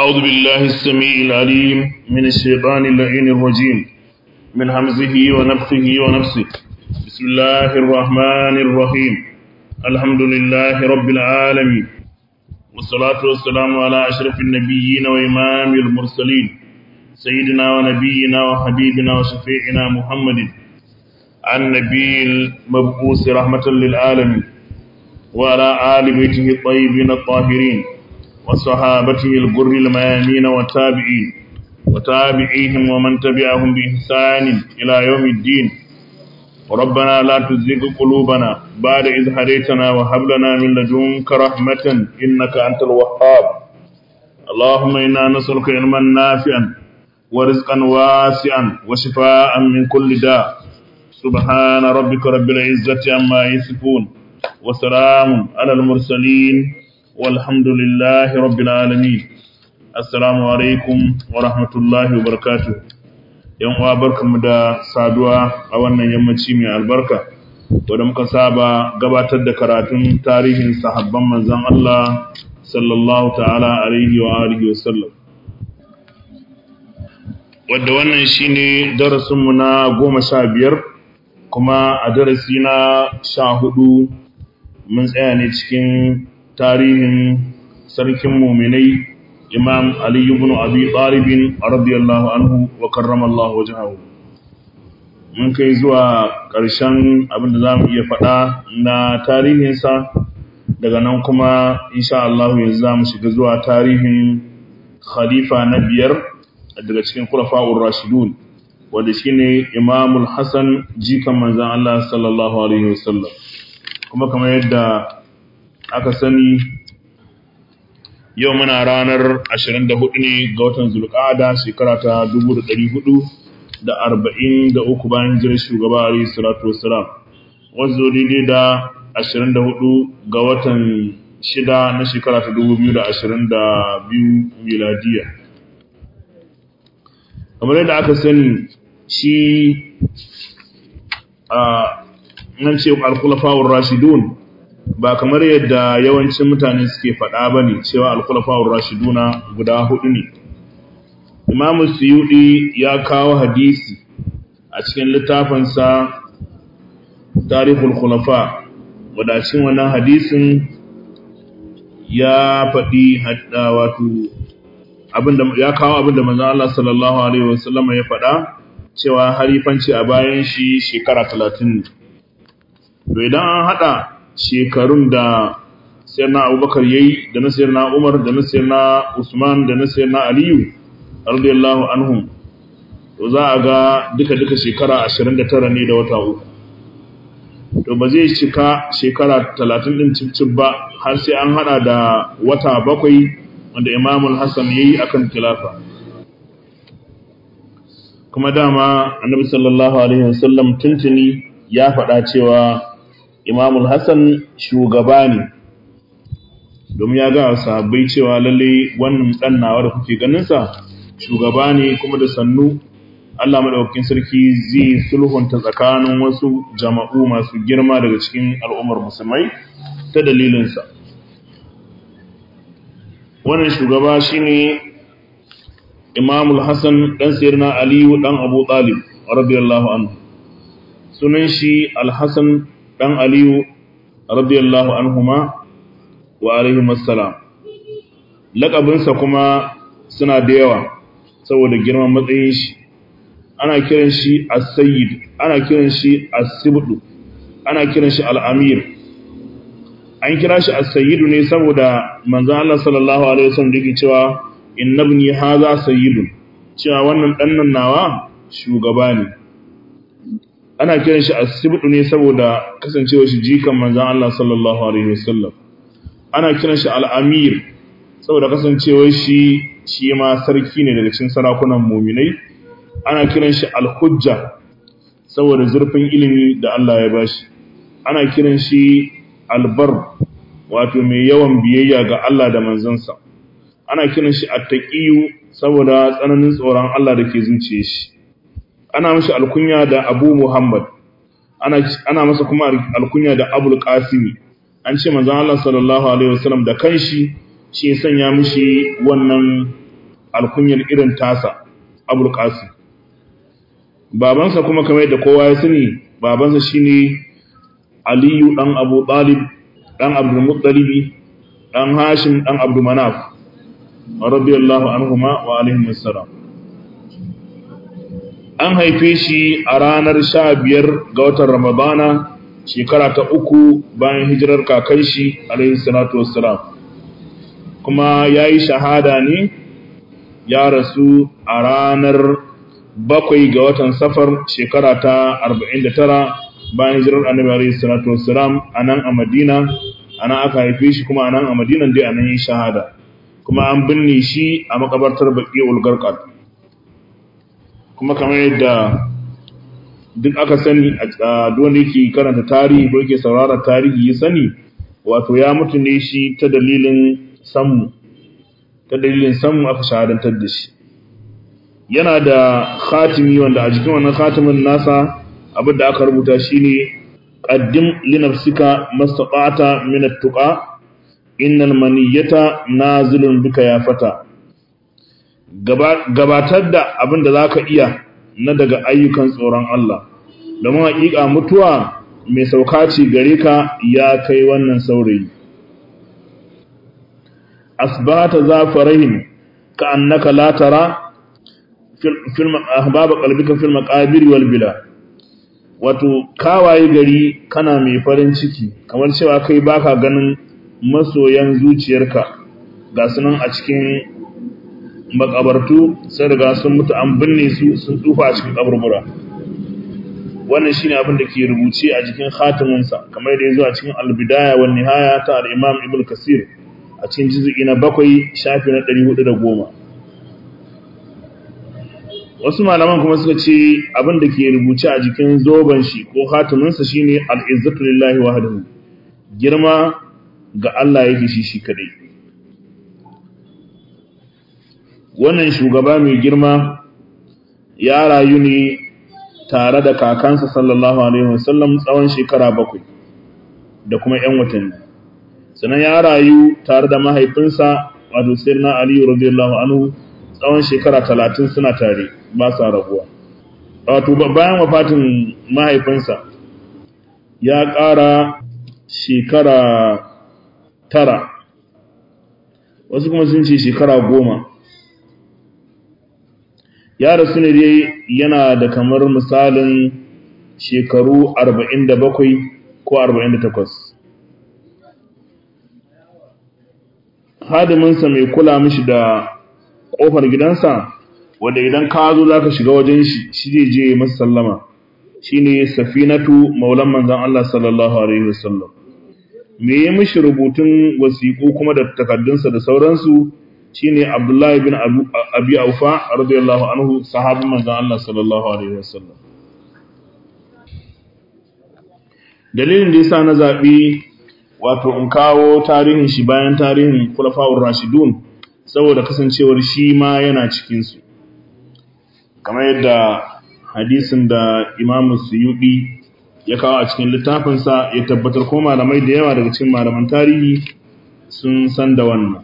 أعوذ بالله السميع العليم من الشيطان اللعين الرجيم من همزه ونفخه ونفسه بسم الله الرحمن الرحيم الحمد لله رب العالمين والصلاة والسلام على أشرف النبيين وإمام المرسلين سيدنا ونبينا وحبيبنا وشفيعنا محمد النبي المبعوث رحمة للعالمين وعلى آل بيته الطيبين الطاهرين وصحابته الغر الميامين والتابعين وتابعيهم ومن تبعهم بإحسان إلى يوم الدين ربنا لا تزغ قلوبنا بعد إذ هديتنا وهب لنا من لدنك رحمة إنك أنت الوهاب اللهم إنا نسألك علما نافعا ورزقا واسعا وشفاء من كل داء سبحان ربك رب العزة عما يصفون وسلام على المرسلين والحمد لله رب العالمين السلام عليكم ورحمة الله وبركاته yan uwa barkanmu da saduwa a wannan yammaci mai albarka wadda muka saba gabatar da karatun tarihin sahabban manzon Allah sallallahu ta'ala alaihi wa alihi wa sallam wadda wannan shine darasinmu na goma sha biyar kuma a darasi na sha hudu mun tsaya ne cikin tarihin sarkin muminai imam Ali ibn Abi Talib radiyallahu anhu wa karramallahu wajhahu mun kai zuwa ƙarshen abin da zamu iya faɗa na tarihinsa daga nan kuma insha Allah yanzu zamu shiga zuwa tarihin khalifa na biyar daga cikin khulafa'ur rashidun wanda shine Imam al-Hasan jikan manzon Allah sallallahu alaihi wasallam kuma kamar yadda aka sani yau muna ranar 24 ne ga watan zulqa'ada shekara ta 1443 bayan jirar shugaba alayhi salatu wassalam wanzu daidai da 24 ga watan shida na shekara ta 2022 miladiya kamar yadda aka sani shi a nan ce al-khulafa'ur rashidun ba kamar yadda yawancin mutane suke faɗa ba ne cewa alkulafawar rashiduna guda hudu ne imamu suyudi ya kawo hadisi a cikin littafinsa tarihul khulafa wadacin wannan hadisin ya faɗi wato ya kawo abinda manzan Allah sallallahu Alaihi wasallam ya faɗa cewa harifanci a bayan shi shekara talatin ne idan an haɗa shekarun da sayyidina abubakar yayi da na sayyidina umar da na sayyidina usman da na sayyidina aliyu radiyallahu anhum to za a ga duka duka shekara 29 ne da wata uku to ba zai cika shekara 30 din cicib ba har sai an hada da wata bakwai wanda imamul hasan yayi akan khilafa kuma dama annabi sallallahu alaihi wasallam tuntuni ya faɗa cewa imamul hassan shugaba ne domin ya ga sahabbai cewa lalle wannan dan nawa da kuke ganinsa shugaba ne kuma da sannu Allah madaukakin sarki zai sulhunta tsakanin wasu jama'u masu girma daga cikin al'ummar musulmai ta dalilinsa wannan shugaba shine imamul hassan dan sayyidina aliyu dan abu talib radiyallahu anhu sunan shi al-hasan dan Aliyu radiyallahu anhuma wa alaihim assalam lakabinsa kuma suna da yawa saboda girman matsayin shi ana kiran shi as-sayyid ana kiran shi as-sibdu ana kiran shi al-amir an kira shi as-sayyid ne saboda manzon Allah sallallahu alaihi wasallam yake cewa innabni hadha sayyidun cewa wannan dan nan nawa shugaba ne ana kiran shi asibdu ne saboda kasancewa shi jikan manzon Allah sallallahu alaihi wasallam ana kiran shi al-amir saboda kasancewa shi shi ma sarki ne daga cikin sarakunan mu'minai ana kiran shi al-hujja saboda zurfin ilimi da Allah ya bashi ana kiran shi al-bar wato mai yawan biyayya ga Allah da manzansa ana kiran shi at-taqiyu saboda tsananin tsoron Allah da ke zuciyar shi ana mashi alkunya da abu muhammad ana, ana masa kuma alkunya da abul qasimi an ce manzon Allah sallallahu alaihi wasallam da kanshi shi ya sanya mishi wannan alkunyar irin tasa abul qasim babansa kuma kamar da kowa ya sani babansa shine aliyu dan abu talib dan abdul muttalibi dan hashim dan abdul manaf radiyallahu anhuma wa alaihim assalam an haife shi a ranar 15 ga watan ramadana shekara ta uku bayan hijirar kakan shi alaihi salatu wassalam kuma yayi shahada ne ya rasu a ranar bakwai ga watan safar shekara ta 49 bayan hijirar annabi alaihi salatu wassalam anan a Madina anan aka haife shi kuma anan a Madina dai anan yi shahada kuma an binne shi a makabartar Baqiul Garqad kuma kamar yadda duk aka sani a don yake karanta tarihi ko yake saurara tarihi ya sani wato ya mutu ne shi ta dalilin sammu ta dalilin sammu aka shahadantar da shi yana da khatimi wanda a jikin wannan khatimin nasa abin da aka rubuta shine qaddim li nafsika mastata'ta min at-tuqa innal maniyata nazilun bika ya fata gabatar da abin da zaka iya na daga ayyukan tsoron Allah domin haƙiƙa mutuwa mai sauka ce gare ka ya kai wannan saurayi asbata zafarahin ka annaka la tara ahbaba qalbika fil maqabir wal bila wato kawaye gari kana mai farin ciki kamar cewa kai baka ganin masoyan zuciyarka ga sunan a cikin makabartu sai daga sun mutu an binne su sun tsufa a cikin kaburbura wannan shine abin da ke rubuce a jikin khatimin sa kamar da yazo a cikin al-bidaya wan nihaya ta al-imam ibn kasir a cikin juz'i na 7 shafi na 410 wasu malaman kuma suka ce abin da ke rubuce a jikin zoben shi ko hatiminsa shine al-izzatu lillahi wahdahu girma ga Allah yake shi shi kadai wannan shugaba mai girma ya rayu ne tare da kakansa sallallahu alaihi wasallam tsawon shekara bakwai da kuma 'yan watanni sannan ya rayu tare da mahaifinsa wato sirna aliyu radiyallahu anhu tsawon shekara talatin suna tare ba sa rabuwa wato bayan wafatin mahaifinsa ya ƙara shekara tara wasu kuma sun ce shekara goma ya rasu ne dai yana da kamar misalin shekaru arba'in da bakwai ko arba'in da takwas hadiminsa mai kula mishi da ƙofar gidansa wanda idan ka zo za ka shiga wajen shi shi zai je masa sallama shi ne safinatu maulan manzan Allah sallallahu Alaihi wasallam me ya mishi rubutun wasiƙu kuma da takardunsa da sauransu shi ne abdullahi bin abi aufa radiyallahu anhu sahabin manzan Allah sallallahu Alaihi wasallam dalilin da ya sa na zaɓi wato in kawo tarihin shi bayan tarihin kulafa'ur rashidun saboda kasancewar shi ma yana cikinsu kamar yadda hadisin da imamu suyuɗi ya kawo a cikin littafinsa ya tabbatar ko malamai da yawa daga cikin malaman tarihi sun san da wannan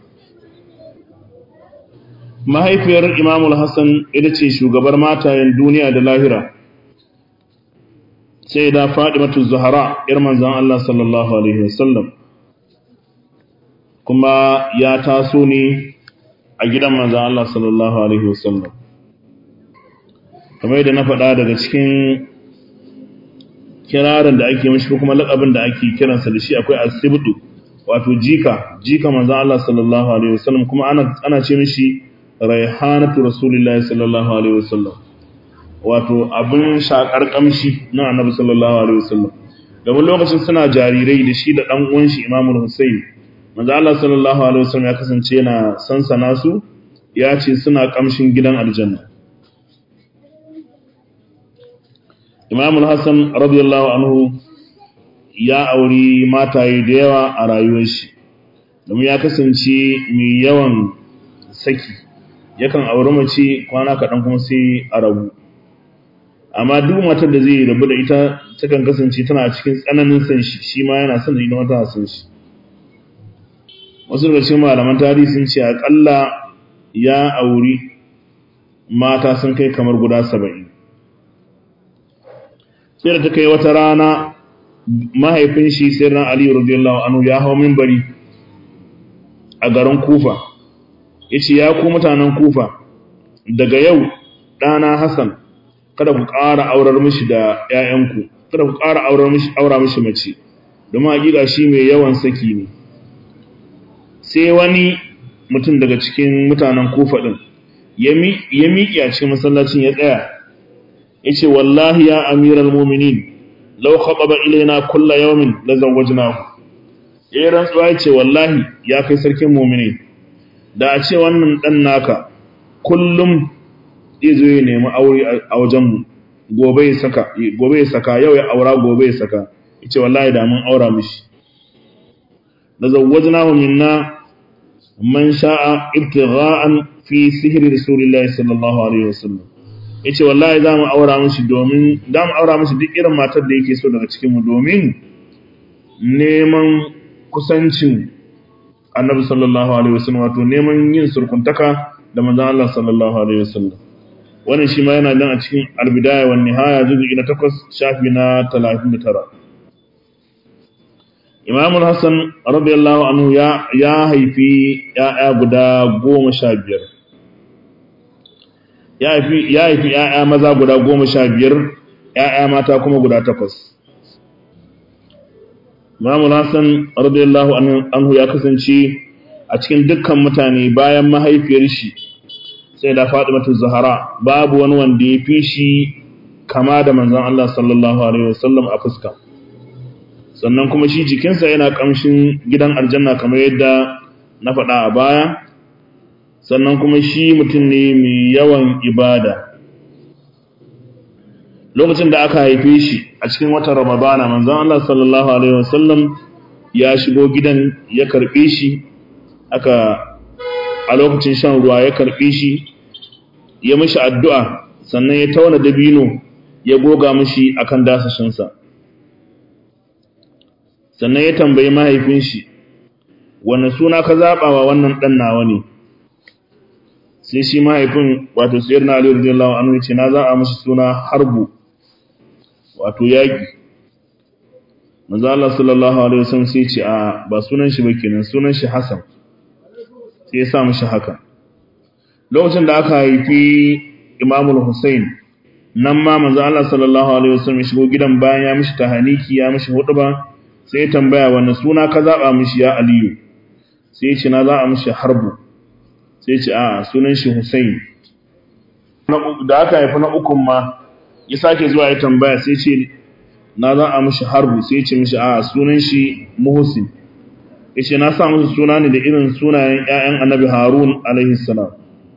mahaifiyar imamul hassan ita ce shugabar matayen duniya da lahira sai da matu zahara ir manzan Allah sallallahu alaihi wasallam kuma ya taso ne a gidan manzan Allah sallallahu alaihi wasallam kamar yadda na faɗa daga cikin kirarin da ake mashi kuma laƙabin da ake kiransa da shi akwai asibdu wato jika jika manzan Allah sallallahu alaihi wasallam kuma ana ana ce mishi raihanatu rasulillahi sallallahu alaihi wasallam wato abin shakar kamshi na annabi sallallahu alaihi wasallam domin lokacin suna jarirai da shi da dan uwan shi Imam Hussein manzo Allah sallallahu alaihi wasallam ya kasance yana sansana su ya ce suna kamshin gidan aljanna Imam Hassan radiyallahu anhu ya auri mataye da yawa a rayuwar shi domin ya kasance mai yawan saki yakan auri mace kwana kaɗan kuma sai a rabu amma duk matar da zai rabu da ita takan kasance tana cikin tsananin san shi shi ma yana son da ita mata san shi wasu daga cikin malaman tarihi sun ce akalla ya auri mata sun kai kamar guda saba'in sai da ta kai wata rana mahaifin shi sai ran aliyu radiyallahu anhu ya hau minbari a garin kufa ya ce ya ku mutanen kufa daga yau ɗana hassan kada ku ƙara aurar mishi da ‘ya'yanku kada ku ƙara aura mishi mace domin hakika shi mai yawan saki ne sai wani mutum daga cikin mutanen kufa ɗin ya miƙi a cikin masallacin ya tsaya ya ce wallahi ya amiral muminin lau haɓaɓa ilaina kulla yawmin la zawwajnahu ya yi rantsuwa ya ce wallahi ya kai sarkin muminin da a ce wannan ɗan naka kullum zai zo ya nemi aure a wajenmu gobe ya saka gobe ya saka yau ya aura gobe ya saka yace wallahi da mun aura mishi da zawwajnahu minna man sha'a ibtigha'an fi sihri rasulillahi sallallahu alaihi wasallam yace wallahi za mu aura mishi domin za mu aura mishi duk irin matar da yake so daga cikin mu domin neman kusancin annabi sallallahu alaihi wasallam wato neman yin surkuntaka da manzon Allah sallallahu alaihi wasallam wannan shi ma yana nan a cikin albidaya wa nihaya juz'i na 8 shafi na 39 Imam Hassan radiyallahu anhu ya ya haifi ya'ya guda 15 ya haifi ya haifi ya'ya maza guda 15 ya'ya mata kuma guda 8 Imam Hassan radiyallahu anhu ya kasance a cikin dukkan mutane bayan mahaifiyar shi sai da Fatimatu Zahra babu wani wanda ya fi shi kama da manzon Allah sallallahu alaihi wasallam a fuska sannan kuma shi jikinsa yana kamshin gidan aljanna kamar yadda na faɗa a baya sannan kuma shi mutum ne mai yawan ibada lokacin da aka haife shi a cikin watan ramadana manzon Allah sallallahu alaihi wasallam ya shigo gidan ya karbe shi aka a lokacin shan ruwa ya karbe shi ya mishi addu'a sannan ya tauna dabino ya goga mishi akan dasashinsa sannan ya tambayi mahaifin shi wanne suna ka zaɓa wa wannan ɗan nawa ne sai shi mahaifin wato sayar na aliyu radiyallahu anhu ya ce na zaɓa mishi suna harbu wato yaƙi manzo Allah sallallahu alaihi wasallam sai ce a ba sunan shi ba kenan sunan shi Hassan sai ya sa mishi haka lokacin da aka haifi Imam Hussein nan ma manzo Allah sallallahu alaihi wasallam ya shigo gidan bayan ya mishi tahaniki ya mishi huduba sai ya tambaya wanne suna ka zaba mishi ya Aliyu sai ya ce na zaba mishi Harbu sai ya ce a sunan shi Hussein da aka haifi na ukun ma ya sake zuwa ya tambaya sai ce na za a mishi harbu sai ce mishi a sunan shi muhsin yace na sa musu suna ne da irin sunayen ƴaƴan annabi harun alaihi salam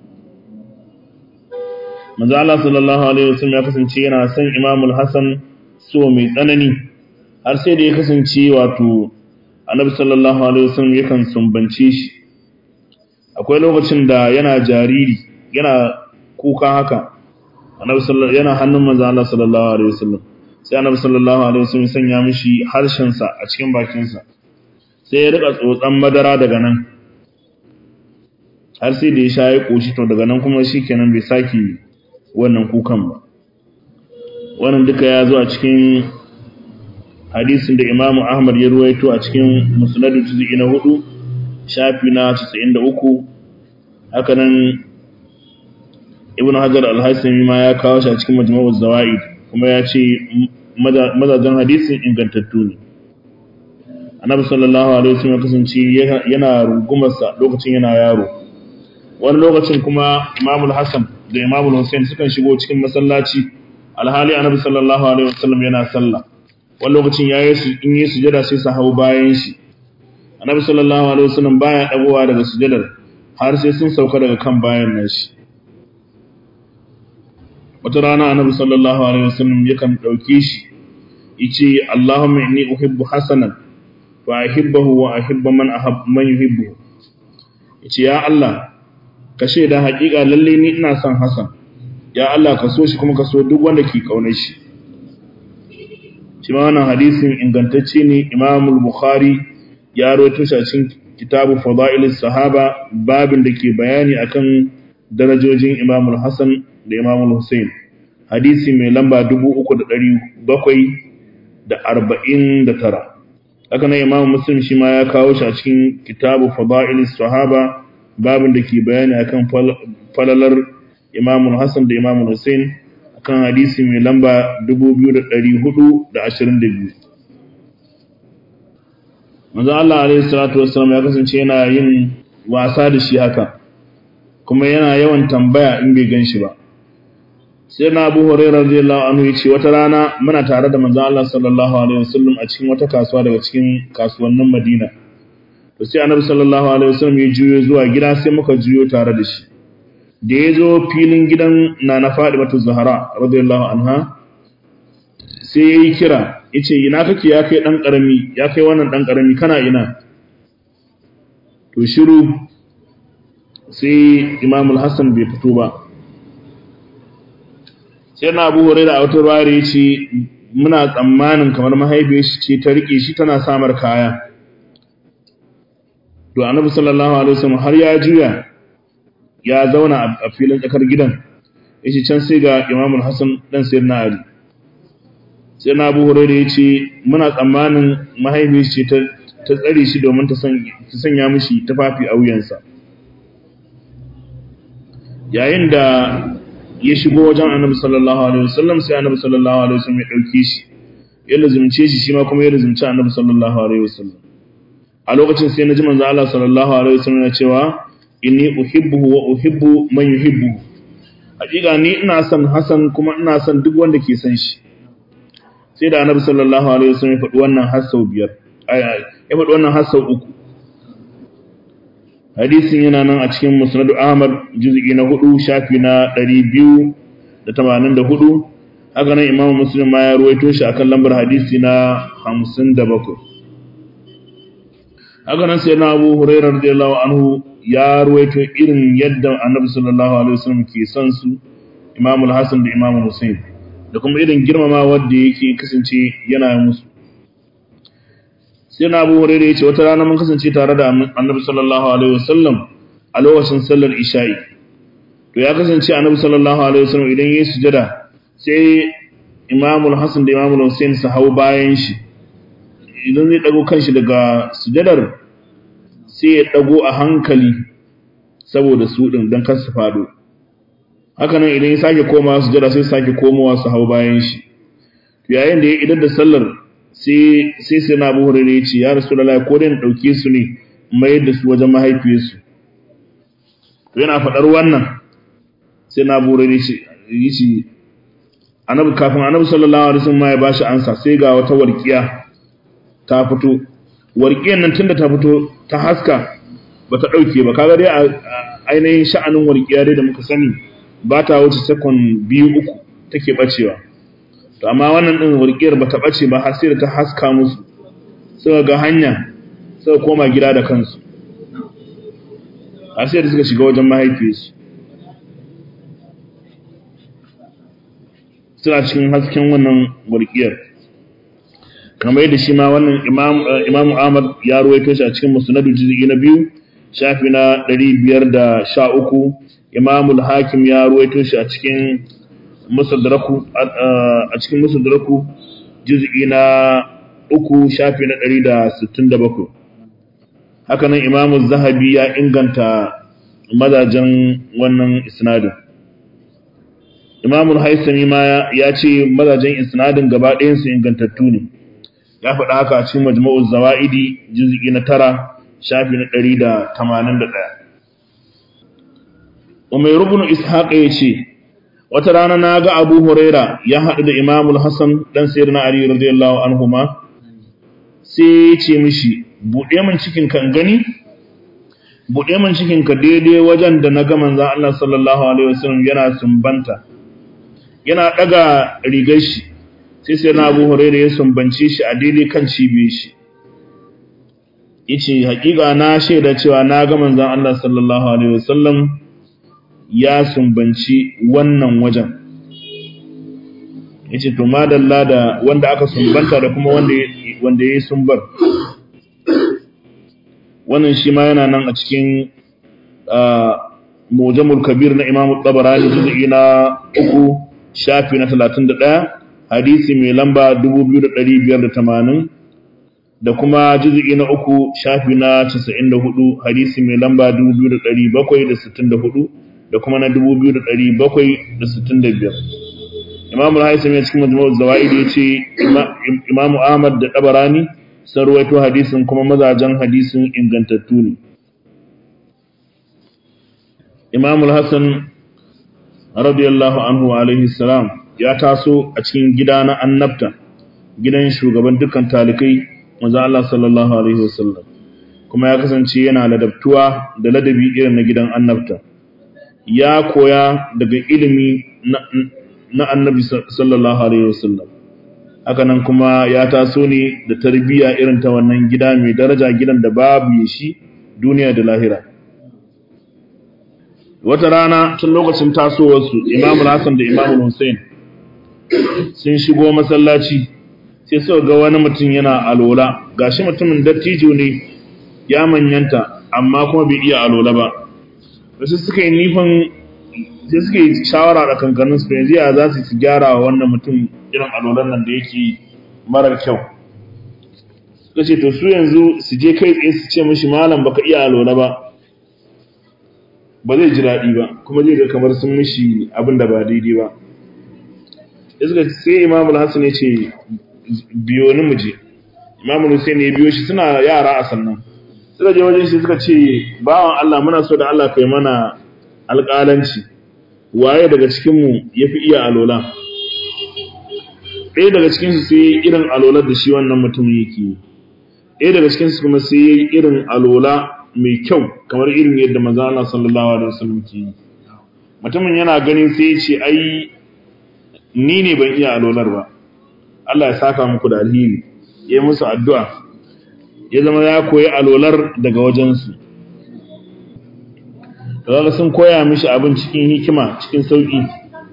manzo Allah sallallahu alaihi wasallam ya kasance yana son Imam al-Hasan so mai tsanani har sai da ya kasance wato annabi sallallahu alaihi wasallam yakan sumbance shi akwai lokacin da yana jariri yana kuka haka annabi sallallahu yana hannun manzo Allah sallallahu alaihi wasallam sai annabi sallallahu alaihi wasallam sanya mishi harshen sa a cikin bakin sa sai ya rika tsotsan madara daga nan har sai da ya sha ya koshi to daga nan kuma shikenan bai saki wannan kukan ba wannan duka ya zo a cikin hadisin da Imam Ahmad ya ruwaito a cikin Musnad juz'i na 4 shafi na 93 haka nan ibn hajar al-hasimi ma ya kawo shi a cikin majmu'uz zawaid kuma ya ce mazajen hadisin ingantattu ne annabi sallallahu alaihi wasallam kasance yana rungumar sa lokacin yana yaro wani lokacin kuma imam al-hasan da imam al-husain sukan shigo cikin masallaci alhali annabi sallallahu alaihi wasallam yana sallah wani lokacin yayi su in yi sujada sai su hau bayan shi annabi sallallahu alaihi wasallam baya dagowa daga sujadar har sai sun sauka daga kan bayan nashi wata rana annabi sallallahu alaihi wasallam yakan dauke shi yace Allahumma inni uhibbu hasanan fa ahibbahu wa ahibba man ahab man yuhibbu yace ya Allah ka shaida haƙiƙa lalle ni ina son Hasan ya Allah ka so shi kuma ka so duk wanda ke kaunar shi shi ma wannan hadisin ingantacce ne Imam al-Bukhari ya rawaito shi a cikin kitabu fada'ilis sahaba babin da ke bayani akan darajojin Imam Hassan da Imam Hussein hadisi mai lamba 3749 haka nan Imam Muslim shi ma ya kawo shi a cikin kitabu fada'ilis sahaba babin da ke bayani akan falalar Imam Hassan da Imam Hussein akan hadisi mai lamba 2422 manzo Allah alaihi salatu wassalam ya kasance yana yin wasa da shi haka kuma yana yawan tambaya in bai ganshi ba sai na Abu Hurairah radiyallahu anhu yace wata rana muna tare da manzo Allah sallallahu alaihi wasallam a cikin wata kasuwa daga cikin kasuwannin Madina to sai Annabi sallallahu alaihi wasallam ya juyo zuwa gida sai muka juyo tare da shi da ya zo filin gidan Nana Fatimatu Zahra radiyallahu anha sai yayi kira yace ina kake ya kai dan karami ya kai wannan dan karami kana ina to shiru sai Imam al-Hassan bai fito ba sai na Abu Hurairah a wata ruwaya yace muna tsammanin kamar mahaifiyar shi ce ta rike shi tana samar kaya to Annabi sallallahu alaihi wasallam har ya juya ya zauna a filin tsakar gidan yace can sai ga Imam al-Hassan dan Sayyidina Ali sai na abu hurairu ya ce muna tsammanin mahaifi ce ta tsare shi domin ta sanya mishi tufafi a wuyansa yayin da ya shigo wajen annabi sallallahu alaihi wasallam sai annabi sallallahu alaihi wasallam ya dauke shi ya lazumce shi shi ma kuma ya lazumci annabi sallallahu alaihi wasallam a lokacin sai na ji manzo Allah sallallahu alaihi wasallam ya cewa inni uhibbuhu wa uhibbu man yuhibbu hakika ni ina son Hassan kuma ina son duk wanda ke son shi sai da annabi sallallahu alaihi wasallam ya faɗi wannan har sau biyar ya faɗi wannan har sau uku hadisin yana nan a cikin musnad ahmad juz'i na hudu shafi na ɗari biyu da tamanin da hudu haka nan imamu muslim ma ya ruwaito shi akan lambar hadisi na hamsin da bakwai haka nan sai na abu hurairar radiyallahu anhu ya ruwaito irin yadda annabi sallallahu alaihi wasallam ke son su imamu hasan da imamu hussein da kuma irin girmama wadda yake kasance yana musu sai na abu hurairu ya ce wata rana mun kasance tare da annabi sallallahu alaihi wasallam a lokacin sallar isha'i to ya kasance annabi sallallahu alaihi wasallam idan yayi sujada sai imamul hasan da imamul hussein su hau bayan shi idan zai dago kanshi daga sujadar sai ya dago a hankali saboda su din dan kar su fado haka nan idan ya sake komawa sujada sai sake komowa su hau bayan shi yayin da ya idar da sallar sai sai sai na Abu Hurairah ya ce ya Rasulullah ko dai na dauke su ne mai da su wajen mahaifiyarsu to yana fadar wannan sai na Abu Hurairah ya ce annabi kafin annabi sallallahu alaihi wasallam ya bashi ansa sai ga wata warkiya ta fito warkiyar nan tunda ta fito ta haska bata dauke ba kaga dai ainihin sha'anin warkiya dai da muka sani ba ta wuce sekon biyu uku take bacewa to amma wannan din warkiyar bata bace ba har sai da ta haska musu suka ga hanya suka koma gida da kansu har sai da suka shiga wajen mahaifiyarsu suna cikin hasken wannan warkiyar kamar yadda shi ma wannan imam Ahmad ya ruwaito shi a cikin musnadu juz'i na biyu shafi na 513 imam al-hakim ya ruwaito shi a cikin musadraku a cikin musadraku juz'i na uku shafi na 167 haka nan imam az-zahabi ya inganta mazajen wannan isnadin imam al-haisami ma ya ce mazajen isnadin gaba ɗayan su ingantattu ne ya faɗa haka a cikin majmu'uz zawaidi juz'i na tara shafi na 181 Umar ibn Ishaq yace wata rana na ga Abu Huraira ya haɗu da Imam al-Hasan dan Sayyidina Ali radiyallahu anhuma sai ya ce mishi buɗe min cikin kan gani buɗe min cikin ka daidai wajen da na ga manzon Allah sallallahu alaihi wasallam yana sumbanta yana daga rigar shi sai sai na Abu Huraira ya sumbance shi a daidai kan cibiyar shi yace hakika na shaida cewa na ga manzon Allah sallallahu alaihi wasallam ya sumbanci wannan wajen yace to madalla da wanda aka sumbanta da kuma wanda wanda yayi sumbar wannan shi ma yana nan a cikin mujamul kabir na imamu tabarani juz'i na uku shafi na 31 hadisi mai lamba 2580 da kuma juz'i na uku shafi na 94 hadisi mai lamba 2764 da kuma na 2765 imamu al-haisami a cikin majmu'uz zawaid yace imamu ahmad da tabarani sun ruwaito hadisin kuma mazajen hadisin ingantattu ne imamu al-hasan radiyallahu anhu alaihi salam ya taso a cikin gida na annabta gidan shugaban dukkan talikai manzo Allah sallallahu alaihi wasallam kuma ya kasance yana ladabtuwa da ladabi irin na gidan annabta ya koya daga ilimi na annabi sallallahu alaihi wasallam haka nan kuma ya taso ne da tarbiyya irin ta wannan gida mai daraja gidan da babu shi duniya da lahira wata rana tun lokacin tasowarsu imamul hassan da imamul hussein sun shigo masallaci sai suka ga wani mutum yana alola gashi mutumin dattijo ne ya manyanta amma kuma bai iya alola ba wasu suka yi nifin sai suka yi shawara da kankanin su yanzu ya za su gyara wa wannan mutum irin alolan nan da yake marar kyau suka ce to su yanzu su je kai tsaye su ce mashi malam baka iya alola ba ba zai ji daɗi ba kuma zai ga kamar sun mishi abin da ba daidai ba suka sai imamul hassan ya ce biyo ni mu je imamul hussein ya biyo shi suna yara a sannan suka je wajen shi suka ce bawan Allah muna so da Allah kai mana alƙalanci waye daga cikinmu ya fi iya alola ɗaya daga cikinsu sai irin alolar da shi wannan mutumin yake yi ɗaya daga cikinsu kuma sai ya yi irin alola mai kyau kamar irin yadda maza Allah sallallahu alaihi wasallam ke yi mutumin yana ganin sai ya ce ai ni ne ban iya alolar ba Allah ya saka muku da alheri ya yi musu addu'a ya zama ya koyi alolar daga wajensu kaga sun koya mishi abin cikin hikima cikin sauki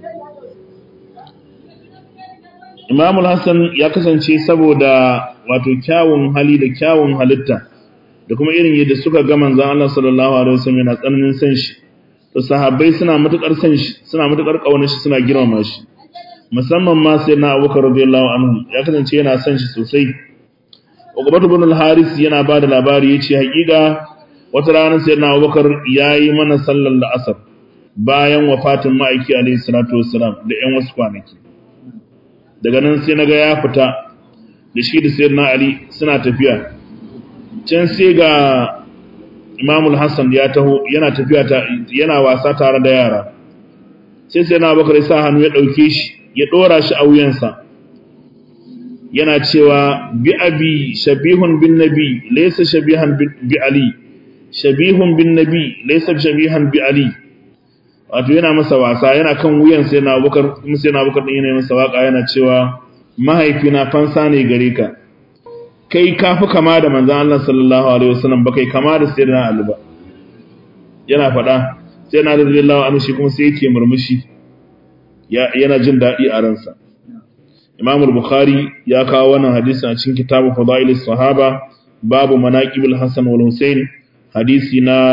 Imam Hassan ya kasance saboda wato kyawun hali da kyawun halitta da kuma irin yadda suka ga manzon Allah sallallahu alaihi wasallam yana tsananin san shi to sahabbai suna matukar san shi suna matukar kaunar shi suna girmama shi musamman ma sai na Abubakar radiyallahu anhu ya kasance yana san shi sosai Uqbah ibn al-Haris yana ba da labari yace hakika wata rana sai na Abubakar yayi mana sallar la'asar bayan wafatin ma'aiki alayhi salatu wassalam da ƴan wasu kwanaki daga nan sai naga ya fita da shi da sayyidina Ali suna tafiya can sai ga Imam al-Hassan ya taho yana tafiya yana wasa tare da yara sai sai na Abubakar ya sa hannu ya dauke shi ya dora shi a wuyansa yana cewa bi abi shabihun bin nabi laysa shabihan bi ali shabihun bin nabi laysa shabihan bi ali wato yana masa wasa yana kan wuyan sai na Abubakar kuma sai na Abubakar din yana masa waka yana cewa mahaifina fansa ne gare ka kai kafi kama da manzon Allah sallallahu alaihi wasallam ba kai kama da sayyidina Ali ba yana faɗa sai na radiyallahu anhu shi kuma sai yake murmushi yana jin daɗi a ransa Imam al-Bukhari ya kawo wannan hadisi a cikin kitabu Fadailis Sahaba babu manaqibul Hasan wal Husain hadisi na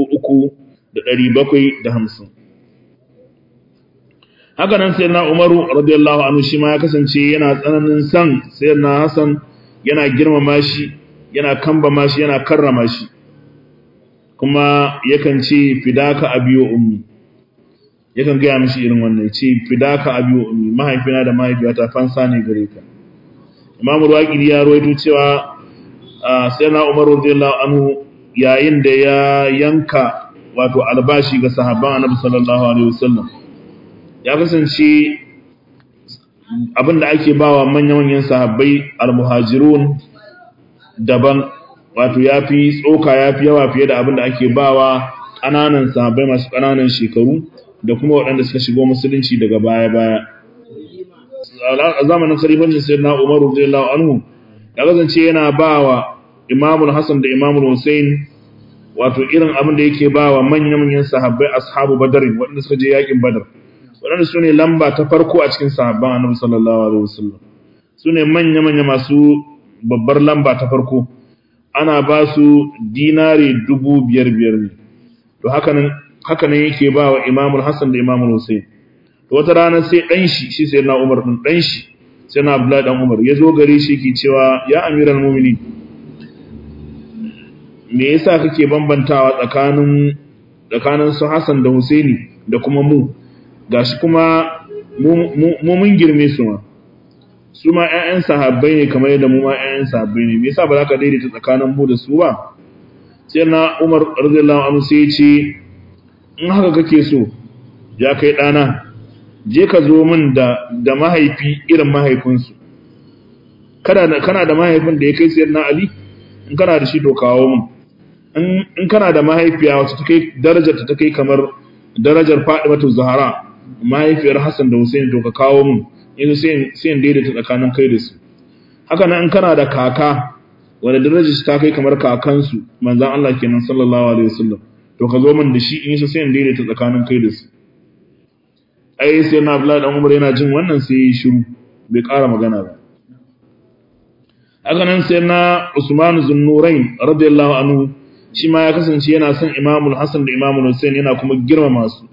3750 Haka nan sayyidina Umaru radiyallahu anhu shi ma ya kasance yana tsananin san sayyidina Hasan yana girmama shi yana kambama shi yana karrama shi kuma yakan ce fidaka abiyo ummi yakan gaya mishi irin wannan ce fidaka abiyo ummi mahaifina da mahaifiyata fansa ne gare ka Imam Ruwaqidi ya rawaito cewa sayyidina Umar radiyallahu anhu yayin da ya yanka wato albashi ga sahabban Annabi sallallahu alaihi wasallam ya kasance abinda ake bawa manyan-manyan sahabbai al-muhajirun daban wato yafi tsoka yafi yawa fiye da abinda ake bawa ƙananan sahabbai masu ƙananan shekaru da kuma waɗanda suka shigo musulunci daga baya-baya a zamanin khalifancin sayyidina Umar radiyallahu anhu ya kasance yana bawa Imam Hassan da Imam Hussein wato irin abin da yake bawa manyan-manyan sahabbai ashabu Badr waɗanda suka je yakin Badr waɗanda su ne lamba ta farko a cikin sahabban annabi sallallahu alaihi wasallam su ne manya-manya masu babbar lamba ta farko ana ba su dinari dubu biyar biyar ne to hakanan hakanan yake ba wa imamul hassan da imamul hussein to wata rana sai ɗan shi shi sai na umar ɗin ɗan shi sai na abdullahi ɗan umar ya zo gare shi ke cewa ya amiral mumini me yasa kake bambantawa tsakanin tsakanin su hassan da husaini da kuma mu gashi kuma mu mun girme su ma su ma ƴaƴan sahabbai ne kamar yadda mu ma ƴaƴan sahabbai ne me yasa ba za ka daidaita tsakanin mu da su ba sai na Umar radiyallahu anhu sai ya ce in haka kake so ya kai ɗana je ka zo min da da mahaifi irin mahaifinsu kana da kana da mahaifin da ya kai sayyidina Ali in kana da shi to kawo min in in kana da mahaifiya wacce ta kai darajar ta kai kamar darajar Fatimatu Zahra mahaifiyar Hassan da Hussein to ka kawo min yanzu sai sai in daidaita tsakanin kai da su haka nan in kana da kaka wanda darajar ta kai kamar kakansu manzon Allah kenan sallallahu alaihi wasallam to ka zo min da shi in yi sai in daidaita tsakanin kai da su ai sai na Abdullahi dan Umar yana jin wannan sai ya shiru bai ƙara magana ba haka nan sai na Usman Zunnurain radiyallahu anhu shi ma ya kasance yana son Imamul Hassan da Imamul Hussein yana kuma girmama su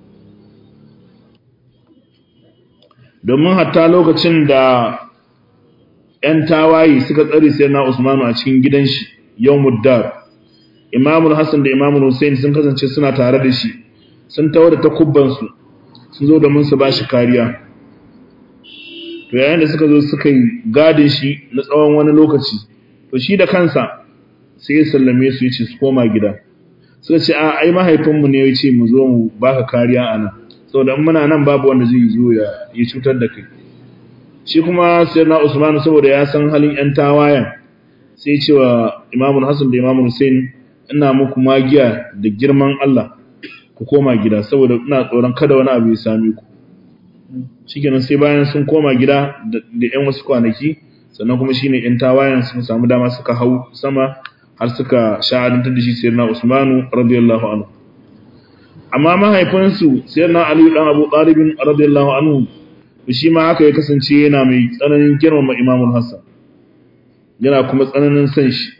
domin hatta lokacin da ‘yan tawaye suka tsari sai na Usmanu a cikin gidan shi yau muddar Imamul Hassan da Imamul Hussein sun kasance suna tare da shi sun tawar da takubbansu sun zo domin su ba shi kariya to yayin da suka zo suka yi gadin shi na tsawon wani lokaci to shi da kansa sai ya sallame su ya ce su koma gida suka ce a ai mahaifinmu ne ya ce mu zo mu baka kariya a nan saboda in muna nan babu wanda zai zo ya yi cutar da kai shi kuma sayyidina Usman saboda ya san halin yan tawayan sai ce wa Imam Hassan da Imam Hussein ina muku magiya da girman Allah ku koma gida saboda ina tsoron kada wani abu ya same ku shikenan sai bayan sun koma gida da yan wasu kwanaki sannan kuma shine yan tawayan sun samu dama suka hau sama har suka sha'adantar da shi sayyidina Usmanu radiyallahu anhu amma mahaifinsu sayyidina Ali dan Abu Talib radiyallahu anhu shi ma haka ya kasance yana mai tsananin girmama Imam Hassan yana kuma tsananin san shi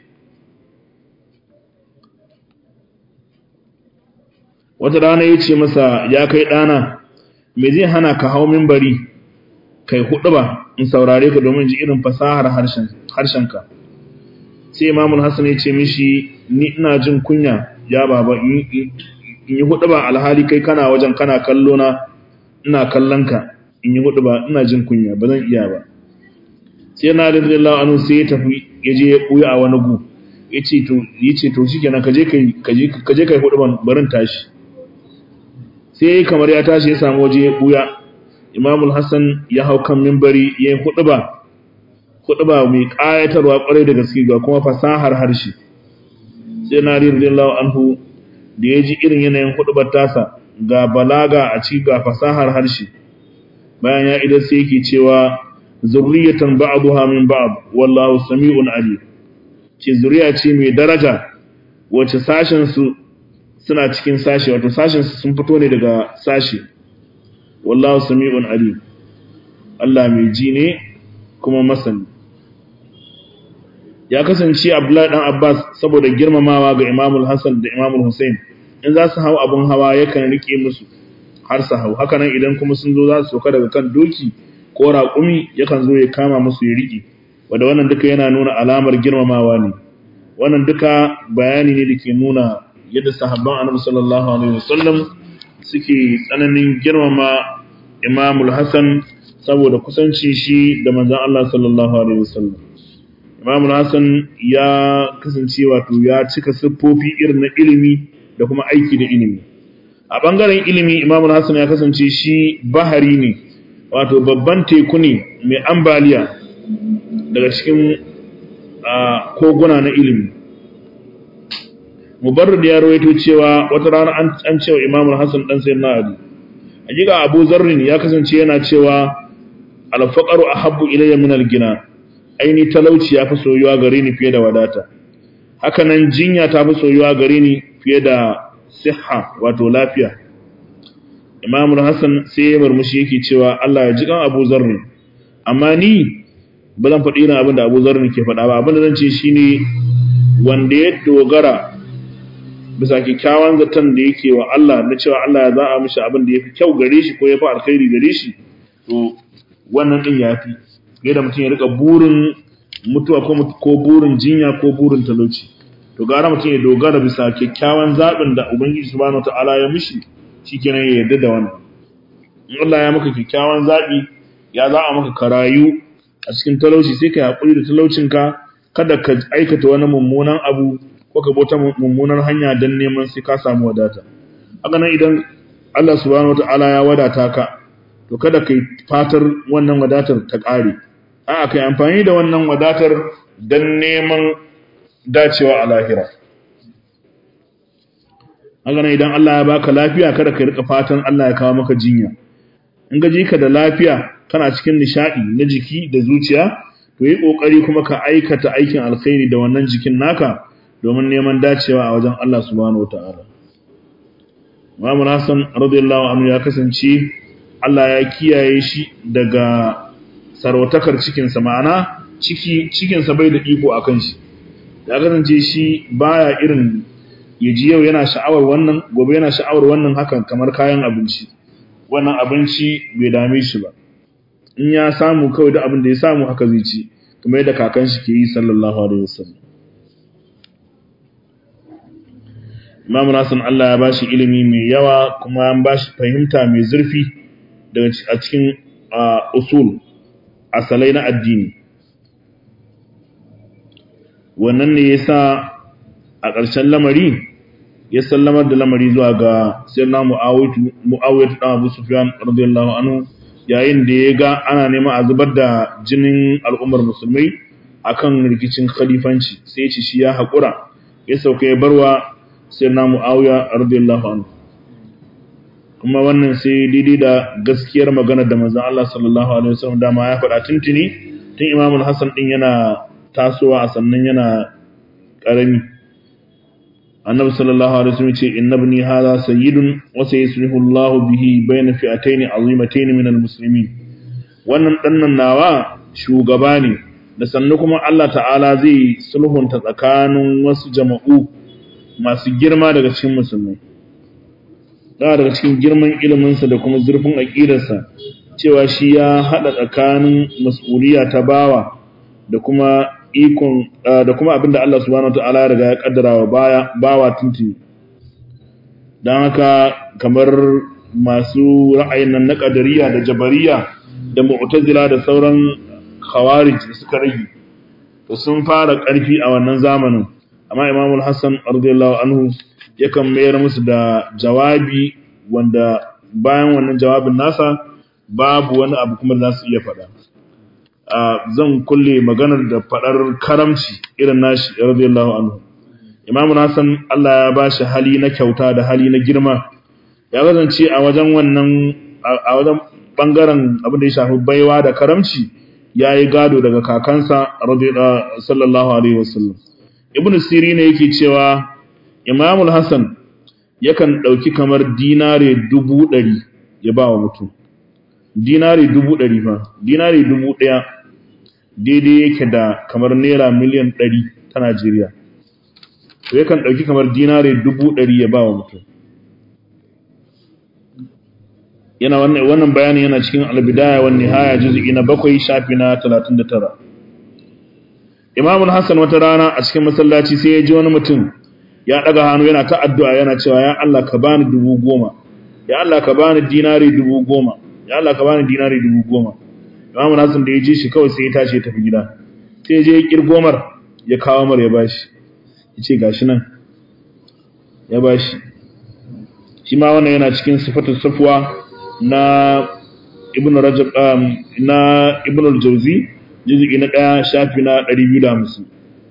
wata rana ya ce masa ya kai ɗana me zai hana ka hau mimbari kai hudu ba in saurare ka domin ji irin fasahar harshenka sai imamun hassan ya ce mishi ni ina jin kunya ya baba in yi hudu ba alhali kai kana wajen kana kallo na ina kallon ka in yi hudu ba ina jin kunya ba zan iya ba sai na da radiyallahu anhu sai ya tafi ya je ya buya a wani gu ya ce to ya ce to shikenan ka je kai ka je kai hudu ban barin tashi sai kamar ya tashi ya samu waje ya buya imamul hassan ya hau kan mimbari ya yi huduba huduba mai ƙayatarwa ƙwarai da gaske ga kuma fasahar harshe sai na radiyallahu anhu da ya ji irin yanayin hudubar tasa ga balaga a ci ga fasahar harshe bayan ya idan sai yake cewa zurriyatan ba'daha min ba'd wallahu sami'un alim ce zuriya ce mai daraja wacce sashen su suna cikin sashi wato sashen sun fito ne daga sashi wallahu sami'un alim Allah mai ji ne kuma masani ya kasance Abdullahi dan Abbas saboda girmamawa ga Imamul Hassan da Imamul Hussein in za su hau abun hawa yakan rike musu har su hau haka nan idan kuma sun zo za su soka daga kan doki ko raƙumi yakan zo ya kama musu ya rike wanda wannan duka yana nuna alamar girmamawa ne wannan duka bayani ne da ke nuna yadda sahabban annabi sallallahu alaihi wasallam suke tsananin girmama Imamul Hassan saboda kusanci shi da manzon Allah sallallahu alaihi wasallam Imamul Hassan ya kasance wato ya cika siffofi irin na ilimi da kuma aiki da ilimi a bangaren ilimi Imamul Hassan ya kasance shi bahari ne wato babban teku ne mai ambaliya daga cikin koguna na ilimi mubarrid ya rawaito cewa wata rana an cewa imamul hasan dan sayyidina ali hakika abu zarrin ya kasance yana cewa al-faqru ahabbu ilayya min al-gina aini talauci ya fi soyuwa gare ni fiye da wadata haka nan jinya ta fi soyuwa gare ni fiye da siha wato lafiya imamul hasan sai ya murmushi yake cewa Allah ya ji kan abu zarrin amma ni ba zan faɗi irin abin da abu zarrin ke faɗa ba abin da zan ce shine wanda ya dogara bisa kyakkyawan zaton da yake wa Allah na cewa Allah ya za'a mishi abin da yafi kyau gare shi ko yafi alkhairi gare shi to wannan din yafi da mutum ya rika burin mutuwa ko burin jinya ko burin talauci to gara mutum ya dogara bisa kyakkyawan zaɓin da ubangiji subhanahu ta'ala ya mishi shikenan ya yarda da wannan in Allah ya maka kyakkyawan zaɓi ya za a maka karayu a cikin talauci sai ka haƙuri da talaucinka kada ka aikata wani mummunan abu ko ka bauta mummunar hanya don neman sai ka samu wadata haka nan idan Allah subhanahu ta'ala ya wadata ka to kada kai fatar wannan wadatar ta ƙare a'a kai amfani da wannan wadatar don neman dacewa a lahira haka nan idan Allah ya baka lafiya kada ka rika fatan Allah ya kawo maka jinya in ga ka da lafiya kana cikin nishadi na jiki da zuciya to yi kokari kuma ka aikata aikin alkhairi da wannan jikin naka domin neman dacewa a wajen Allah subhanahu wataala Imam Hassan radiyallahu anhu ya kasance Allah ya kiyaye shi daga sarautakar cikinsa ma'ana ciki cikinsa bai da iko akan shi ya kasance shi baya irin ya ji yau yana sha'awar wannan gobe yana sha'awar wannan hakan kamar kayan abinci wannan abinci bai dame shi ba in ya samu kawai da abin da ya samu haka zai ci kamar yadda kakan shi ke yi sallallahu alaihi wasallam Imam Nasir Allah ya bashi ilimi mai yawa kuma ya bashi fahimta mai zurfi daga a cikin usul asalai na addini wannan ne yasa a ƙarshen lamari ya sallamar da lamari zuwa ga sayyidina Muawiyah dan Abu Sufyan radiyallahu anhu yayin da ya ga ana neman a zubar da jinin al'ummar musulmai akan rikicin khalifanci sai ya ci shi ya haƙura ya sauka ya barwa sayyidina Muawiya radiyallahu anhu kuma wannan sai daidai da gaskiyar magana da manzon Allah sallallahu alaihi wasallam dama ya faɗa tuntuni tun Imam Hassan din yana tasowa a sannan yana karami annabi sallallahu alaihi wasallam ce inna ibni hadha sayyidun wa sayuslihu Allah bihi bayna fi'atayn azimatayn min almuslimin wannan dannan nawa shugaba ne da sannu kuma Allah ta'ala zai sulhunta tsakanin wasu jama'u masu girma daga cikin musulmai da daga cikin girman iliminsa da kuma zurfin aqidarsa cewa shi ya hada tsakanin mas'uliyya ta bawa da kuma ikon da kuma abinda Allah subhanahu wataala ya riga ya kaddara wa baya bawa tuntuni dan haka kamar masu ra'ayin nan na qadariyya da jabariya da mu'tazila da sauran khawarij da suka rage to sun fara karfi a wannan zamanin amma Imam al-Hassan radiyallahu anhu yakan mayar musu da jawabi wanda bayan wannan jawabin nasa babu wani abu kuma da za su iya faɗa zan kulle maganar da faɗar karamci irin nashi radiyallahu anhu imamu nasan Allah ya ba shi hali na kyauta da hali na girma ya kasance a wajen wannan a wajen bangaren abin da ya shafi baiwa da karamci ya yi gado daga kakansa sallallahu alaihi wasallam ibn siri ne yake cewa imamul hasan yakan ɗauki kamar dinare dubu ɗari ya ba wa mutum dinare dubu ɗari fa dinare dubu ɗaya daidai yake da kamar naira miliyan ɗari ta Najeriya. To yakan ɗauki kamar dinare dubu ɗari ya ba wa mutum. Yana wannan bayanin yana cikin albidaya wani haya juzu'i na bakwai shafi na talatin da tara. Imamun Hassan wata rana a cikin masallaci sai ya ji wani mutum ya ɗaga hannu yana ta addu'a yana cewa ya Allah ka bani dubu goma, ya Allah ka bani dinare dubu goma, ya Allah ka bani dinare dubu goma. Imam Nasir da ya ji shi kawai sai ya tashi ya tafi gida. Sai ya je ya kirgomar ya kawo mar ya bashi. Ya ce gashi nan. Ya bashi. Shi ma wannan yana cikin sifatul safwa na Ibn Rajab na Ibn al-Jawzi juz'i na 1 shafi na 250.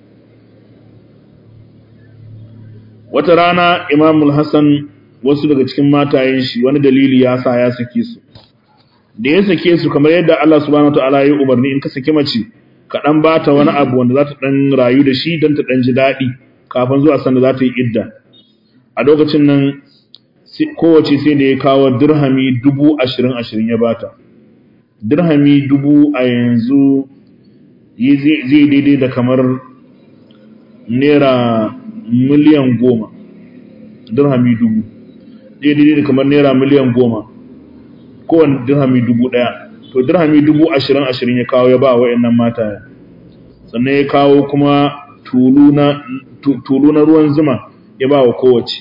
Wata rana Imam al-Hasan wasu daga cikin matayen shi wani dalili ya sa ya sake su. da ya sake su kamar yadda Allah subhanahu wataala ya umarni in ka sake mace ka dan bata wani abu wanda za ta dan rayu da shi dan ta dan ji dadi kafin zuwa sanda za ta yi idda a lokacin nan kowace sai da ya kawo dirhami dubu ashirin ashirin ya bata dirhami dubu a yanzu zai daidai da kamar naira miliyan goma dirhami dubu daidai da kamar naira miliyan goma kowane dirhami dubu ɗaya to dirhami dubu ashirin ashirin ya kawo ya ba wa nan mata sannan ya kawo kuma tulu na ruwan zuma ya ba wa kowace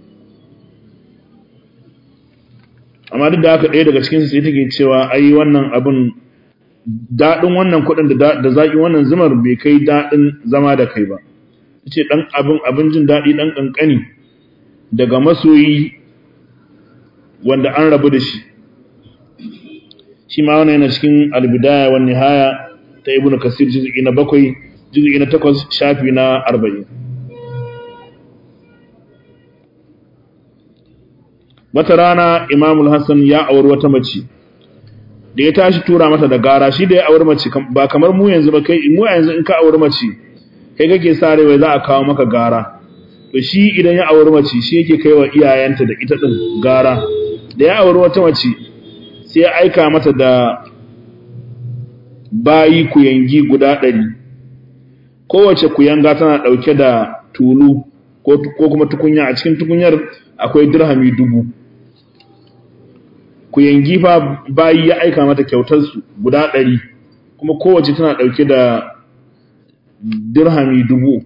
amma duk da haka ɗaya daga cikinsu sai take cewa ai wannan abin daɗin wannan kuɗin da zaƙi wannan zumar bai kai daɗin zama da kai ba ce ɗan abin abin jin daɗi ɗan ƙanƙani daga masoyi wanda an rabu da shi shi ma wannan yana cikin albidaya wa nihaya ta ibnu kasir juz'i na bakwai juz'i na takwas shafi na arba'in wata rana imamul hassan ya auri wata mace da ya tashi tura mata da gara shi da ya auri mace ba kamar mu yanzu ba kai mu yanzu in ka auri mace kai kake sa rai za a kawo maka gara to shi idan ya auri mace shi yake kai wa iyayenta da ita din gara da ya auri wata mace sai ya aika mata da bayi kuyangi guda ɗari kowace kuyanga tana ɗauke da tulu ko kuma tukunya a cikin tukunyar akwai dirhami dubu kuyangi fa bayi ya aika mata kyautarsu guda ɗari kuma kowace tana ɗauke da dirhami dubu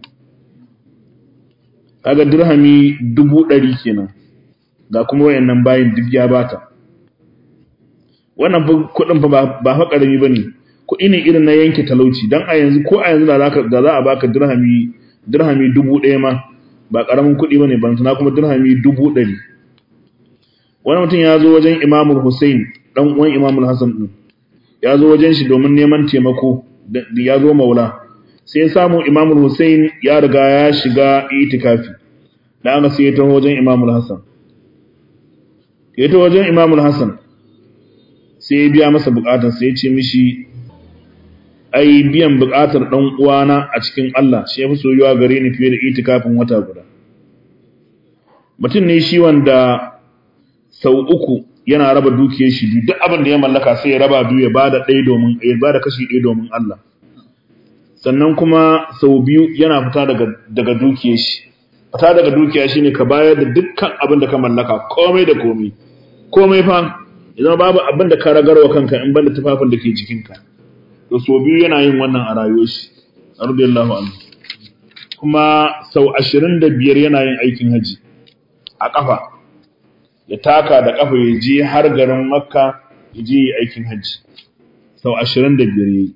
kaga dirhami dubu ɗari kenan ga kuma wayannan bayin duk ya bata wannan kuɗin fa ba fa ƙarami ba ne kuɗi ne irin na yanke talauci don a yanzu ko a yanzu da za a baka dirhami dirhami dubu ɗaya ma ba ƙaramin kuɗi ba ne ban tana kuma dirhami dubu ɗari wani mutum ya zo wajen imamul hussein ɗan uwan imamul hassan ɗin ya zo wajen shi domin neman taimako da ya zo maula sai ya samu imamul hussein ya riga ya shiga itikafi da aka sai ya taho wajen imamul hassan ya taho wajen imamul hassan sai ya biya masa bukatar sai ya ce mishi ai biyan bukatar dan uwana a cikin Allah shi yafi soyuwa gare ni fiye da itikafin wata guda mutum ne shi wanda sau uku yana raba dukiyar shi biyu duk abin da ya mallaka sai ya raba biyu ya bada ɗaya domin ya bada kashi ɗaya domin Allah sannan kuma sau biyu yana fita daga daga dukiyar shi fita daga dukiya shine ka bayar da dukkan abin da ka mallaka komai da komai komai fa idan babu abin da ka ragarwa kanka in banda tufafin da ke jikinka to so biyu yana yin wannan a rayuwar shi radiyallahu anhu kuma sau 25 yana yin aikin haji a kafa ya taka da kafa ya je har garin makka ya je yi aikin haji sau 25 yayi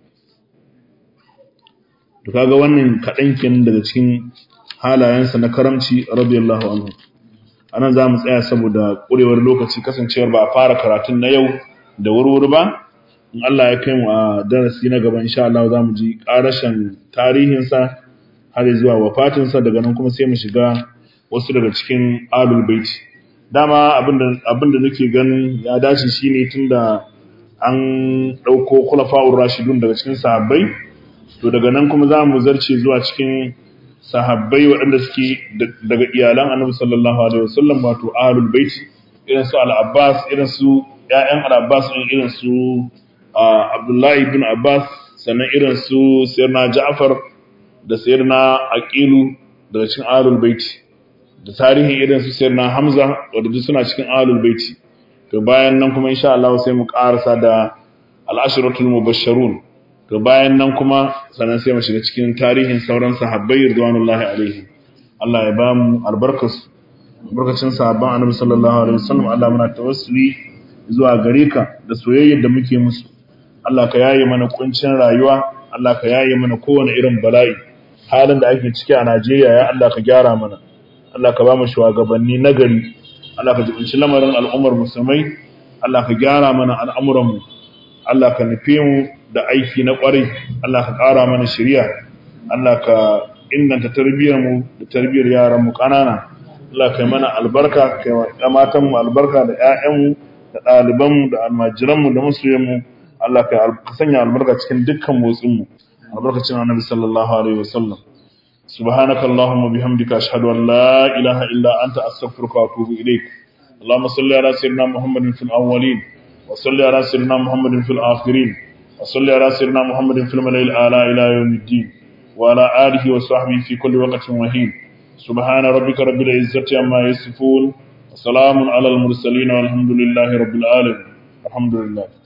to kaga wannan kadan kenan daga cikin halayensa na karamci radiyallahu anhu anan za mu tsaya saboda ƙurewar lokaci kasancewar ba a fara karatun na yau da wurwuri ba in Allah ya kai mu a darasi na gaba insha Allah za mu ji ƙarashin tarihinsa har zuwa wafatinsa daga nan kuma sai mu shiga wasu daga cikin alul baiti dama abinda nake ganin ya dace shine tunda an ɗauko kulafa'ur rashidun daga cikin sahabbai to daga nan kuma za mu zarce zuwa cikin sahabbai waɗanda suke daga iyalan annabi sallallahu alaihi wasallam wato ahlul bait irin su al-abbas irin su ƴaƴan al-abbas irin su abdullahi ibn abbas sannan irin su sayyidina ja'far da sayyidina aqilu daga cikin ahlul bait da tarihi irin su sayyidina hamza wanda duk suna cikin ahlul bait to bayan nan kuma insha Allah sai mu karasa da al-ashratul mubashsharun to bayan nan kuma sannan sai mu shiga cikin tarihin sauran sahabbai ridwanullahi alaihim Allah ya ba mu albarkas albarkacin sahabban annabi sallallahu alaihi wasallam Allah muna tawassuli zuwa gare ka da soyayyar da muke musu Allah ka yaye mana kuncin rayuwa Allah ka yaye mana kowane irin bala'i halin da ake ciki a Najeriya ya Allah ka gyara mana Allah ka ba mu shugabanni nagari Allah ka jibinci lamarin al'ummar musulmai Allah ka gyara mana al'amuran mu Allah ka nufe mu da aiki na ƙwarai Allah ka ƙara mana shirya Allah ka inganta tarbiyyar mu da tarbiyyar yaran mu ƙanana Allah ka yi mana albarka ka yi matan mu albarka da ƴaƴan mu da ɗaliban mu da almajiran mu da masoyan mu Allah ka sanya albarka cikin dukkan motsin mu albarkacin Annabi sallallahu alaihi wasallam سبحانك اللهم وبحمدك أشهد أن لا إله إلا أنت أستغفرك وأتوب إليك اللهم صل على سيدنا محمد في الأولين وصل على سيدنا محمد في الآخرين وصل على سيدنا محمد في الملأ الأعلى إلى يوم الدين وعلى آله وصحبه في كل وقت وحين سبحان ربك رب العزة عما يصفون وسلام على المرسلين والحمد لله رب العالمين الحمد لله